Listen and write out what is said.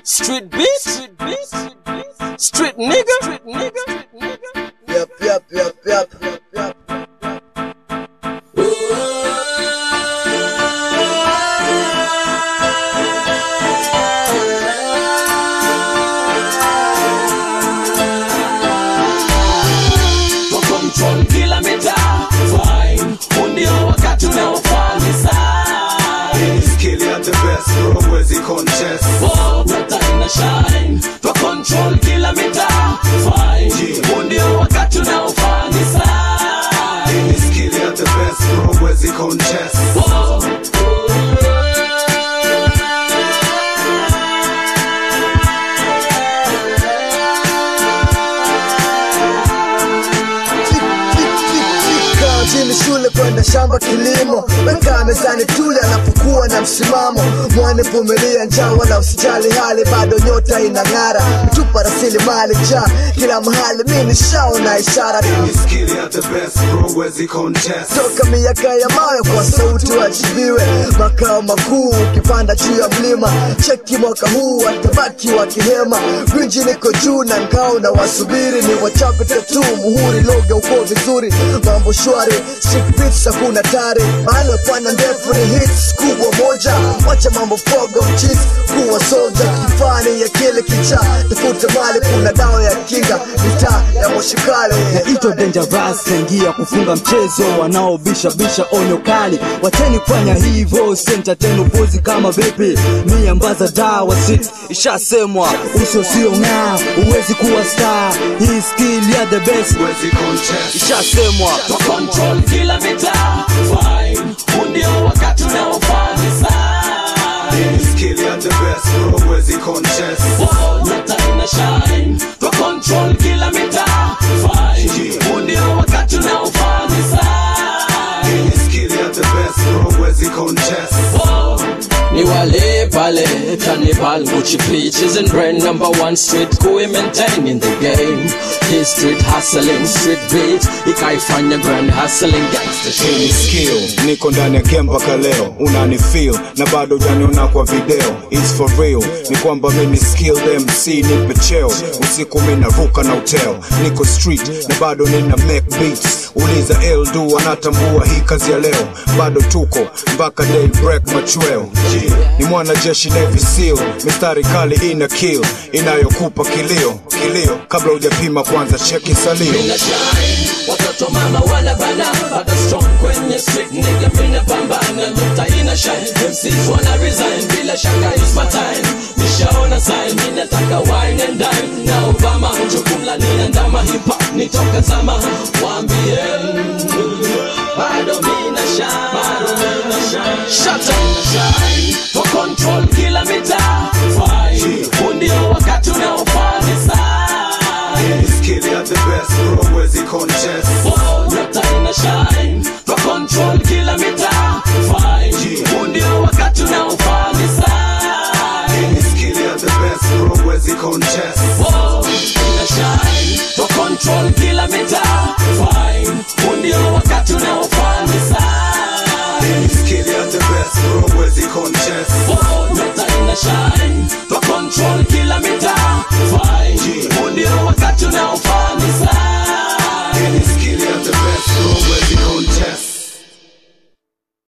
Street beat, street beat, street nigga, street nigga. Yep, yep, yep, yep, yep, yep. Kwa control kila mitaa, fine. Huu ndio wakati unaofaa ni sign. Skill at the best, bro, huwezi contest. Oh, nyota ina shine. Kwa control kila mitaa, fine. Huu ndio wakati unaofaa ni sign. Skill at the best, bro, huwezi contest. Oh, Kaa chini shule kwenda shamba kilimo, weka mezani tule anapokuwa na msimamo. Mwane vumilia njaa wala usijali hali, bado nyota inang'ara, tupa rasilimali njaa kila mahali, mi nishaona ishara Skill at the best, bro, huwezi contest. toka miaka ya mawe kwa sauti wajibiwe makao makuu ukipanda juu ya mlima cheki mwaka huu watabaki wakihema gwinji niko juu na ngao na wasubiri ni wachape tatu muhuri loga uko vizuri mambo shwari Street beats hakuna tari balo pana ndefu ni hits kubwa moja wacha mambo fogo mchis kuwa soja kifani ya kile kicha tafuta mali kuna dawa ya kinga mitaa ya moshikale ito dangerous kaingia kufunga mchezo wanaobisha bisha onyo kali wacheni kufanya hivyo senta tenu pozi kama vipi miambaza dawa sit ishasemwa uso sio ng'aa uwezi kuwa star hii skill ya the best Huwezi contest. ishasemwa kwa control kila mitaa, fine. Huu ndio wakati unaofaa ni sign. Skill at the best, bro, huwezi contest. Oh, nyota ina shine. Kwa control kila mitaa, fine. Huu ndio wakati unaofaa ni sign. Skill at the best, bro, huwezi contest. Oh, ni wale pale Carnival Gucci peaches and brand number one street kuwe maintain in the game Hii street hustling street beat ikaifanya grand hustling gangster Hii ni shit skill niko ndani ya kemba kaleo unani feel na bado janiona kwa video It's for real ni kwamba mimi skill MC nipe cheo usiku mimi naruka na uteo niko street na bado nina make beats uliza Eldu anatambua hii kazi ya leo bado tuko mpaka day break machweo ni mwana jeshi Navy SEAL mistari kali ina kill inayokupa kilio kilio kabla hujapima kwanza cheki salio Mina shine watoto mama wana bana bado strong kwenye street nigga mina pambana nyota ina shine MCs wana resign bila shaka is my time nishaona sign ninataka wine and dine na Obama jukumla ninaandama hip hop nitoka zama waambie bado mina shine bado mina shine shut up shine for control kila mitaa fine huu ndio wakati unaofaa ni sign Skill at the best bro huwezi contest Oh, nyota ina shine kwa control kila mitaa fine huu ndio wakati unaofaa ni sign Skill at the best bro huwezi contest Oh, ina shine kwa control kila mitaa fine huu ndio wakati unaofaa ni sign Skill at the best bro huwezi contest Oh, nyota ina shine kwa control kila mitaa fine huu ndio wakati unaofaa